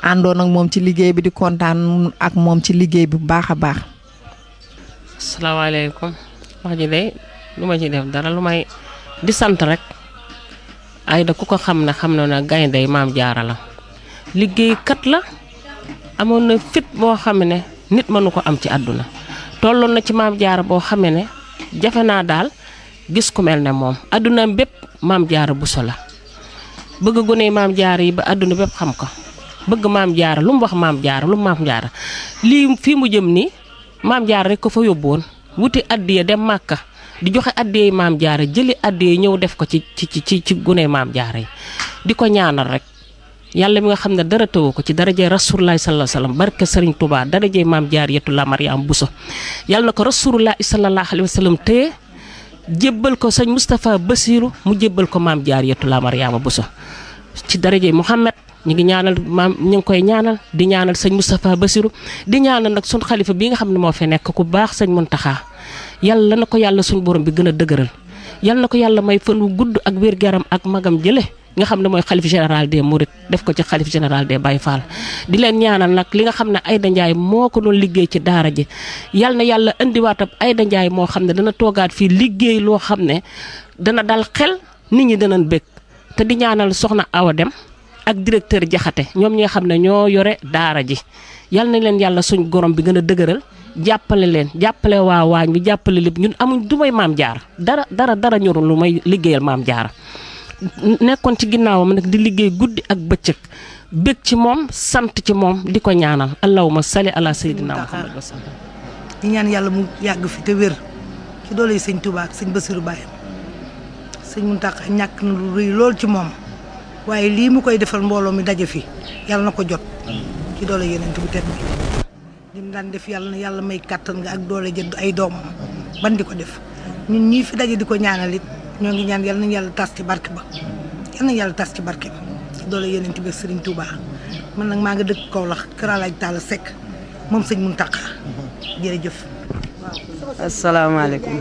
àndoon ak moom ci liggéey bi di kontaan ak moom ci liggéey bi bu baax a baax. asalaamaaleykum wax ji de lu ma ci def dara lu may di sant rek Aida ku ko xam ne xam na ne gaynde maam jaara la liggéeykat la amoon na fit boo xam ne nit mënu ko am ci àdduna tolloon na ci maam jaara boo xamee ne jafe naa daal gis ku mel ne moom àdduna bépp maam jaara buso la bëgg gone maam jaara yi ba àdduna bépp xam ko bëgg maam jaara lu mu wax maam jaara lu mu maam jaara lii fii mu jëm nii maam jaara rek ko fa yóbbu woon wuti addiya dem màkka di joxe addiya maam jaara jëli addiya ñëw def ko ci ci ci ci gune maam jaara yi di ko ñaanal rek yàlla mi nga xam ne dara tëwu ko ci darajee rasulullahi sallallahu alayhi wasallam barke sëriñ Touba darajee maam jaariyatu la Mariam Bousso yàlla na ko rasulullahi sallallahu alayhi wasallam téye jébbal ko sëñ Moustapha Bassirou mu jébbal ko maam jaariyatu la Mariama Bousso ci darajee Mouhamed ñu ngi ñaanal maam ñu ngi koy ñaanal di ñaanal sëñ Moustapha Bassirou di ñaanal nag suñ xalifa bi nga xam ne moo fi nekk ku baax sëñ Muntaxa yàlla na ko yàlla suñ borom bi gën a dëgëral yàlla na ko yàlla may fan wu gudd ak wér-garam ak magam jële nga xam ne mooy xalif général des Mourides def ko ci xalif général des Baye Fall di leen ñaanal nag li nga xam ne Aida Ndiaye moo ko doon liggéey ci daara ji yal na yàlla indiwaat ab Aida Ndiaye moo xam ne dana toogaat fii liggéey loo xam ne dana dal xel nit ñi danañ bëgg te di ñaanal soxna Awa Dem ak directeur Jaxate ñoom ñi nga xam ne ñoo yore daara ji yal na leen yàlla suñ gorom bi gën a dëgëral jàppale leen jàppale waa waañ bi jàppale lépp ñun amuñ du may maam jaar dara dara dara ñorul lu may liggéeyal maam jaar nekkoon ci ginnaawam nag di liggéey guddi ak bëccëg bég ci moom sant ci moom di ko ñaanal allahumma salli ala sayyidina muhammad wa sallam di ñaan yàlla mu yàgg fi te wér ci doole yi sëñ Touba ak sëñ Bassirou Baye sëñ Mountakha ñàkk na lu rëy lool ci moom waaye lii mu koy defal mbooloo mi daje fi yàlla na ko jot ci doole yeneen bu tedd bi li mu daan def yàlla na yàlla may kàttan nga ak doole jënd ay doomam ban di ko def ñun ñii fi daje di ko ñaanal it ñoo ngi ñaan yàlla nañu yàlla tas ci barke ba yàlla nañu yàlla tas ci barke ba ci doole yeneen bi Serigne Touba man nag maa nga dëkk Kaolack Kër Alaaj Talla Seck moom sëñ Mountakha jërëjëf. asalaamaaleykum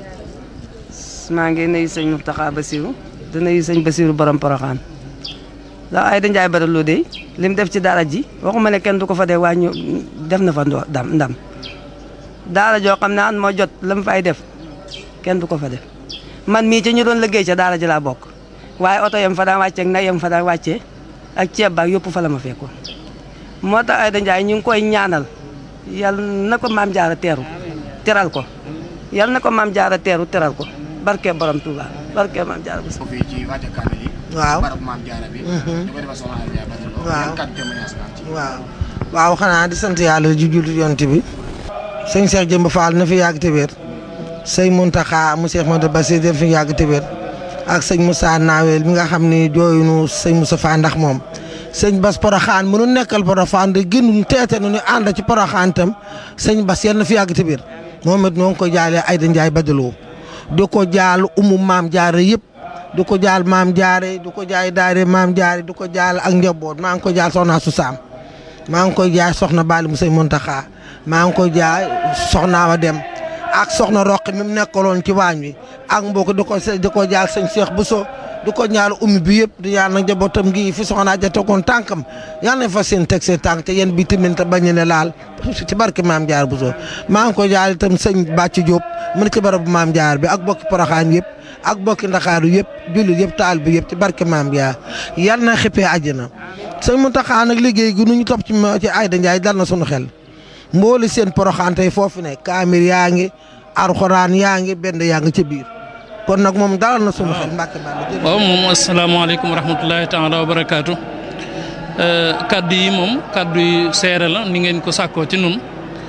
maa ngi nuyu sëñ Mountakha Bassirou di nuyu sëñ Bassirou borom Porokhane ndax Aida Ndiaye Badara de li mu def ci daara ji waxuma ne kenn du ko fa dee waaye ñu def na fa ndam ndam daara joo xam ne an moo jot la mu fay def kenn du ko fa def man mii ci ñu doon liggéey ca daara ji laa bokk waaye oto yam fa daan wàccee ak nag yam fa daan wàccee ak ceeb baak yëpp fa la ma fekkoon moo tax Aida Ndiaye ñu ngi koy ñaanal yal na ko maam jaara teeru teral ko yal na ko maam jaara teeru teral ko barke borom Touba barke maam jaara bu fii ci wàcce kaamil yi waaw barab maam jaara bi ñu koy defal soxna Aida Ndiaye Badara Lo waaw yan kàddu témoignage nga am ci waaw waaw xanaa di sant yàlla ju jullit yonent bi sëñ Cheikh Jëmb Fall na fi yàgg te wér sëñ Mountakha mu Cheikh Modou Bassir def fi yàgg te wér ak sëñ Moussa Nawel mi nga xam ni jooyunu sëñ Moussa Fa ndax moom sëñ Bas Porokhane mu nu nekkal Porokhane de gënuñ teete nu ñu ànd ci Porokhane tam sëñ Bas yal na fi yàgg te wér moom it noo ngi ko jaalee Aida Ndiaye Badara Lo di ko jaal umu maam jaare yëpp di ko jaal maam jaare di ko jaay daare maam jaare di ko jaal ak njaboot maa ngi ko jaal soxna su saam maa ngi koy jaay soxna Bali mu sëñ Mountakha maa ngi koy jaay soxna wa dem ak soxna Roqi mi mu nekkaloon ci waañ wi ak mbokk di ko di ko jaal sëñ Cheikh Bousso di ko ñaal ummi bi yëpp di ñaan nag njabootam gi fi soxna ja tegoon tànkam yal nañ fa seen teg seen tànk te yéen bi tamit te bañ ne laal ci barke maam jaar Bousso maa ngi koy jaal itam sëñ Bàcc Diop mu ne ci barabu maam jaar bi ak bokki Porokhane yëpp ak bokki Ndakaaru yëpp jullit yëpp taal bi yëpp ci barke maam jaar yal na xippee àjjana sëñ Mountakha nag liggéey gi nu ñu topp ci ci Aida Ndiaye dal na sunu xel mbooli seen Porokhane tey foofu ne kaamir yaa ngi alxuraan yaa ngi benn yaa ngi ca biir kon nag moom dalal na sunu xel mbàkke bàll waaw moom asalaamaaleykum wa rahmatulahi taala wa barakaatu kaddu yi moom kaddu yi seere la ni ngeen ko sàkkoo ci nun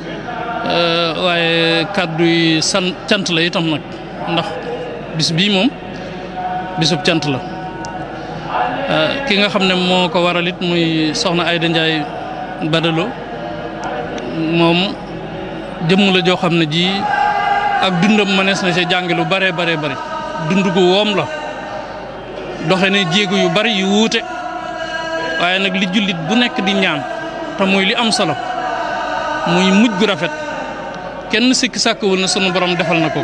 waaye kaddu yi san cant la itam nag ndax bis bii moom bisub cant la ki nga xam ne moo ko waral it muy soxna Aida Ndiaye Badara Lo moom jëmm la joo xam ne ji ak dundam mënees na ci jànge lu bare bare bare dund gu woom la doxe ne jéego yu bari yu wuute waaye nag li jullit bu nekk di ñaan te muy li am solo muy mujj gu rafet kenn sikki sàkkawul na sunu borom defal na ko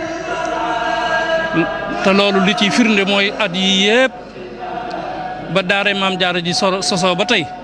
te loolu li ciy firnde mooy at yi yépp ba daare maam jaara ji so sosoo ba tey